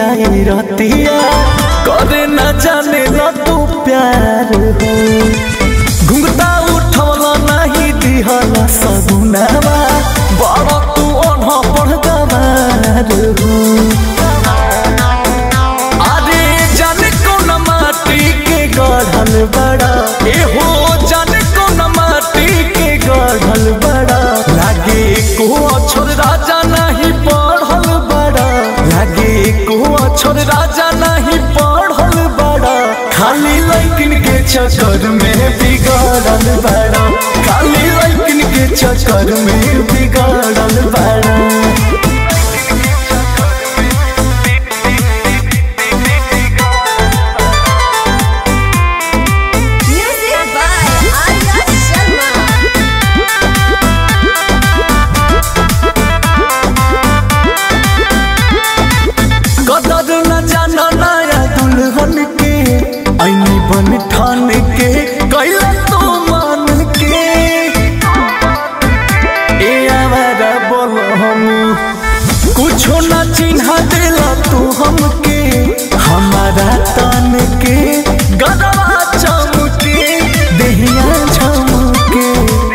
आई रतिया करे न जाने न तू प्यार हो घुंघटा उठवला नहीं दिहला सगुनावा बड़ा तू अनह पढ़ गवार हो अरे जाने कौन माटी के गढ़ल बड़ा ए हो जाने कौन माटी के गढ़ल बड़ा लागे को अक्षर राजा नहीं पढ़ल बड़ा लागे को अक्षर राजा नहीं पढ़ल बड़ा खाली लैकिन के चक्कर में बिगड़ल बड़ा खाली लैकिन के चक्कर में बिगड़ल बड़ा Music by Arya Sharma. कदर न जाना नया दुल्हन के ऐनी बन ठान के कैला तो मान के ए आवारा बोल हम कुछो न चिन्हा देला तू हमके हमारा तन के गदवा चमके देहिया झमके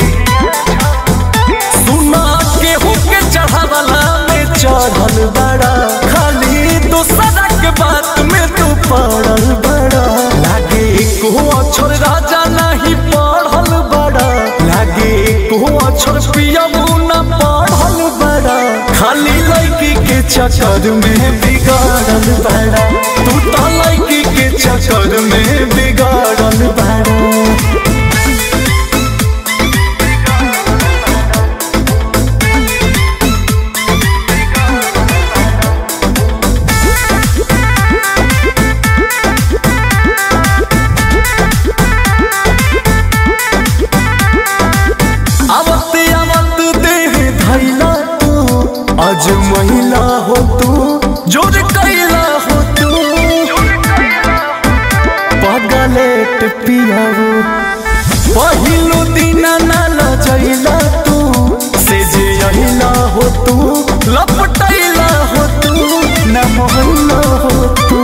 सुना केहू के चढ़ावला में चढ़ल बड़ा खाली दूसरा के बात में तू पड़ल बड़ा लागे को अक्षर राजा नहीं पढ़ल बड़ा लागे को अक्षर पियबू न पढ़ल बड़ा खाली लड़की के चक्कर में बिगाड़ल बड़ा तू तो लड़की के चक्कर में बिगाड़ल बड़ा आवत आवत देह धैला तू आज महिला हो तू जोर कैला हो तू पगलेट पियाऊ पहिलो दिन ना लजैला तू से जे अहिला हो तू लपटैला हो तू न मोहल्ला हो तू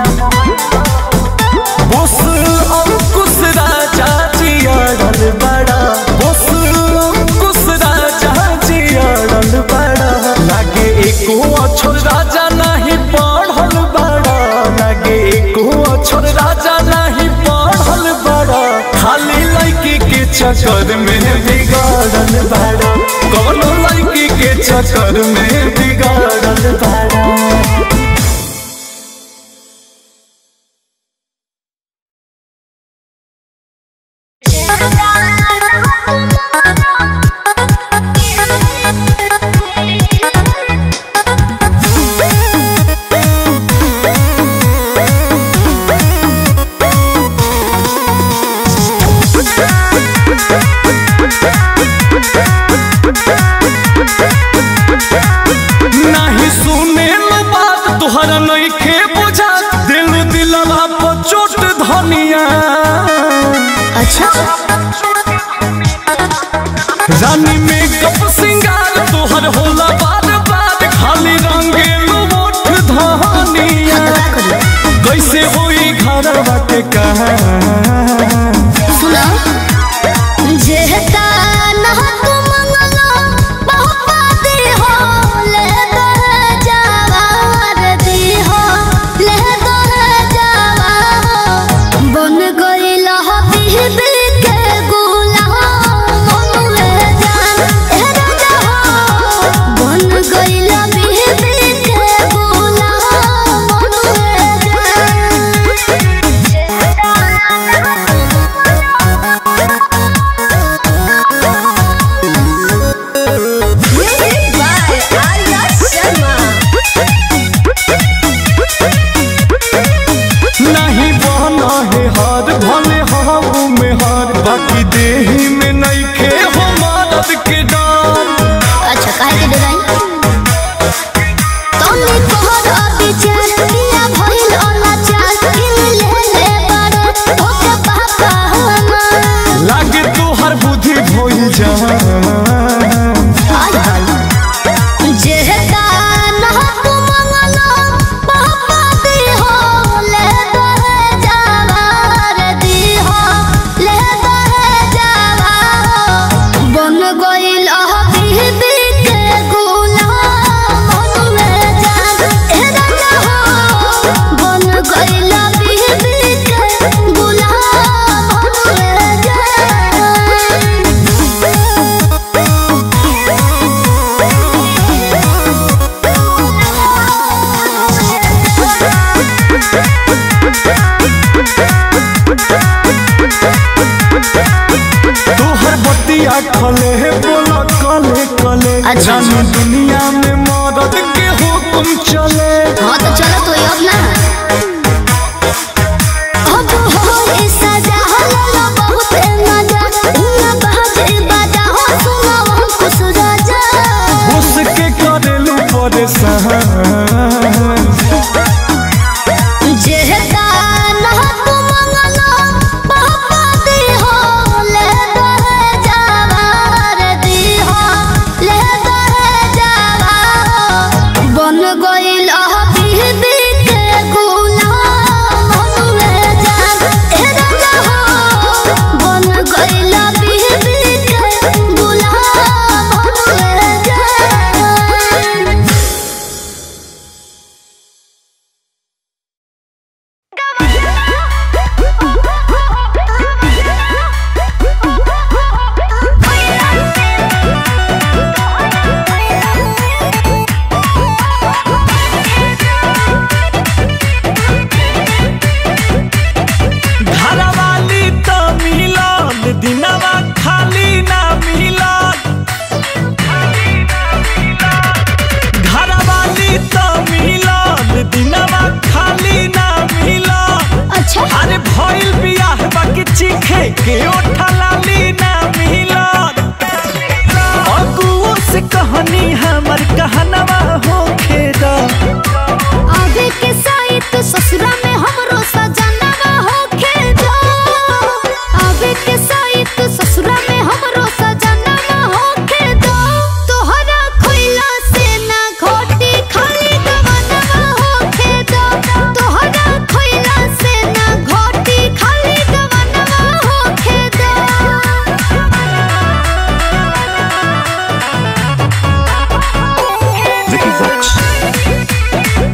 बोस अंकुश राजा जियाड़ल बड़ा बोस अंकुश राजा जियाड़ल बड़ा लागे एको अक्षर राजा नहीं पढ़ल बड़ा लागे एको अक्षर राजा नहीं पढ़ल बड़ा खाली लड़की के चक्कर में बिगाड़ल बड़ा कौनो लड़की के चक्कर में बिगाड़ल बड़ा नहीं सुने लो बात तुहरा नहीं खे बुझा दिल दिलवा पर चोट धनिया अच्छा रानी में कप सिंगार तुहर होला बार बार खाली रंगेलू मोठ धनिया कैसे होई घर बाटे कहा सुना जेहता ना तू मंगलो बहुपा दी हो ले दो जवार दी हो ले दो जवा हो बन गइल हो बीबी के गुलाम मनुए जान ए राजा हो बन गइल बीबी के गुलाम मनुए Music by Arya Sharma. नहीं बना है हार भले हाऊ में हार बाकी देही में नहीं खे हो मदद के डार अच्छा काहे के डिजाइन तोने कोहर विचार किया भइल अनाचार किन ले ले बड़े ओके पापा हमार लागे तो हर बुद्धि भोई जा जेहता ना तू मंगलो पापा अच्छा जानी दुनिया में मरद के हुक्म चले हाँ तो चलो तो अब ना अब हो ई सजा हल्ला बहुत मजा उना बाजे बाजा हो सुनो हम खुश राजा उसके करेलू परेशान जेहता ना तू मंगलो पापा दी हो ले दहे जावार दी हो ले दहे जावा बन गइल बीबी के गुलाम हनुए जान ए राजा हो बन गइल बीबी के गुलाम हनुए जान घरवाली तो मिलन दिनवा खाली ना मिलन घरवाली तो मिलन दिनवा खाली ना मिलन अच्छा अरे भइल बियाह बाकी चीखे के ओठलाली ना मिलन अगुओ से कहानी हमर कहनवा होखे दा आगे के साइट ससुरा में हमरो सजनवा होखे दो आगे के साइट ससुरा में हमरो सजनवा होखे दो तोहरा खोइला से ना घोटी खाली गवनवा होखे दो तोहरा खोइला से ना घोटी खाली गवनवा होखे दो Vicky Vox.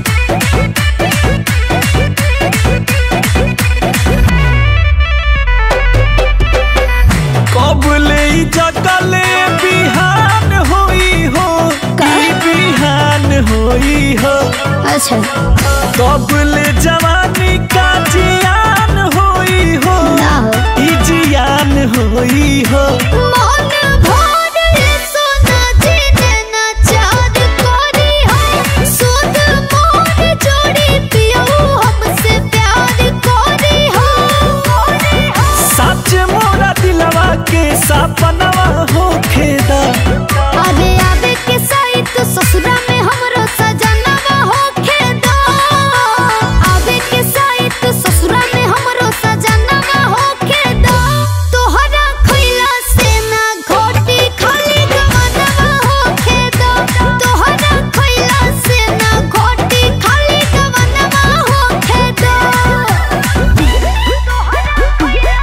कब ले जगले बिहान होई हो ई बिहान होई हो अच्छा कब ले जवानी का जियान होई हो ना हो ई जियान होई हो मन भर सोना जीने ना चार कोरी हो सुध मोर जोड़ी पियो हमसे प्यार कोरी हो सच मोरा दिलवा के सपनवा होखे दा अरे आवे के साइट ससुरा में हमरो सजनवा होखे दो आवे के साइट ससुरा में हमरो सजनवा होखे दो तोहरा खोइला से ना घोटी खाली गवनवा होखे दो तोहरा खोइला से ना घोटी खाली गवनवा होखे दो तोहरा खोइला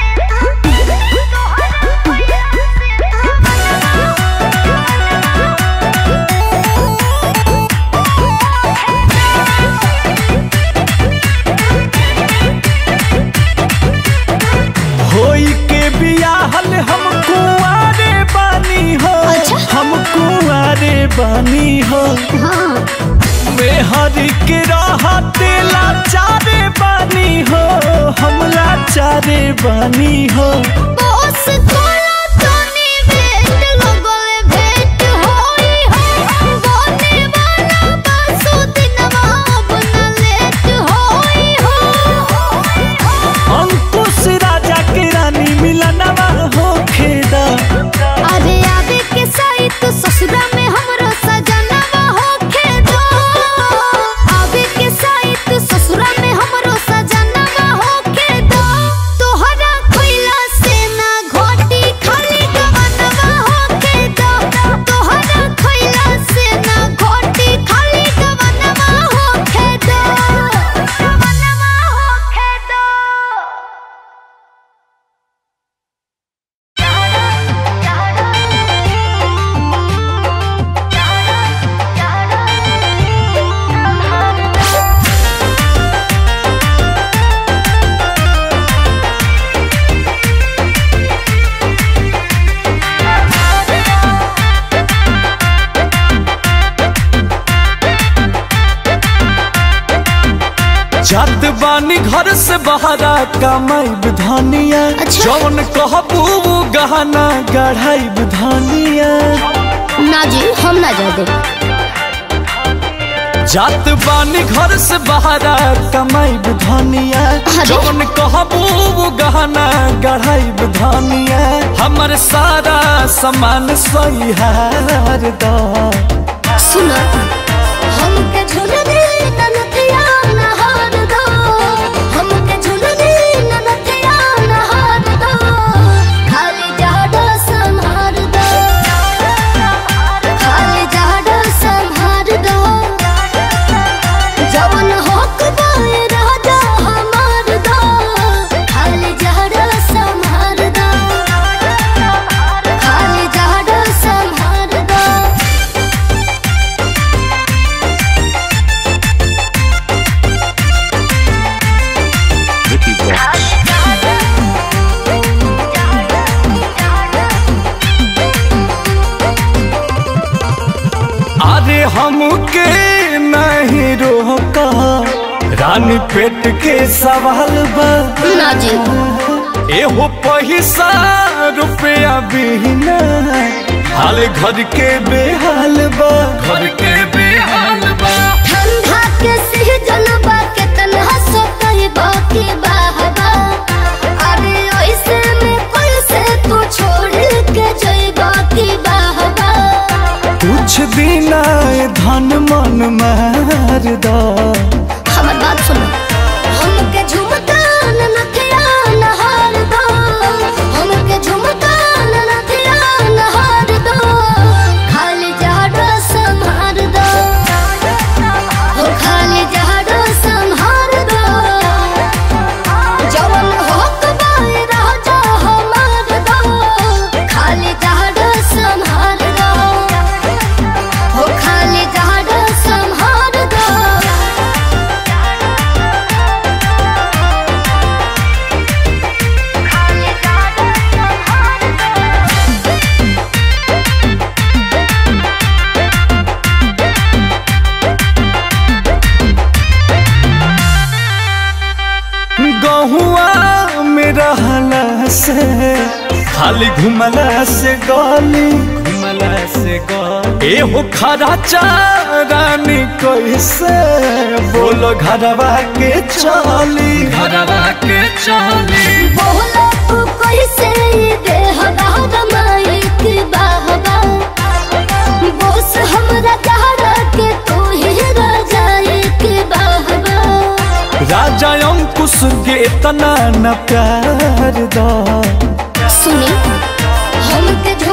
होई के बियाहल हम कुआरे बानी हो अच्छा। हम कुआरे बानी हो हाँ मेहर के रहते लाचारे बानी हो हम लाचारे बानी हो बॉस कोला तोनी भेट लगल भेट होई हो बोने वाला बासु दिनवा बना लेट होई हो अंकुश राजा के रानी मिलनवा हो खेदा अरे आवे के साइट ससुरा में हमरो सजनवा होखे दो आवे के साइट ससुरा में हमरो सजनवा होखे दो तोहरा खोइला से ना घोटी खाली गवनवा होखे दो तोहरा खोइला से ना घोटी खाली गवनवा होखे दो गवनवा होखे दो जात बानी घर से बहरा कमाई धनिया अच्छा। जौन कहबू वो गहना गढ़ाई धनिया ना जी हम ना जा दे जात बानी घर से बहरा कमाई धनिया अरे। जौन कहबू वो गहना गढ़ाई धनिया हमर सारा सामान सही हार दा सुन हमके झुलने ननतिया नहार दो हमके झुलने ननतिया नहार दो खाली जाडो संहार दो खाली जाडो संहार दो जवन होक बाए राजा हमार दो खाली जाडो संहार दो खाली जाडो संहार दो Vicky Vox. अरे हमके नहीं रोका रानी पेट के सवाल बा ना जी एहो पैसा रुपया बिना हाल घर के बेहाल बा घर के बेहाल बा ठंडा के सीजन बा केतना सतही बाकी बाहबा अरे ऐसे में कोई से तू छोड़ के जई बाकी बाहबा कुछ दिन आए धन मन मार दा हमर बात सुनो हमके झुमका ननथिया नहार दो हमके झुमका ननथिया नहार दो खाली जाडो संहार दो हो खाली जाडो संहार दो जवन होक बाए राजा हमार दो खाली जाडो संहार दो हो खाली जाडो संहार दो गहुआ में रहला से खाली घुमला से गली घुमला से गली एहो खरा चारानी कैसे बोलो घरवा के चली घरवा के चली बोला तू कैसे ये देह बाहर माइक बाहबा बोस हमरा चाहरा के तू ही राजा एक बाहबा राजा अंकुश के इतना न प्यार दा सुनी हमके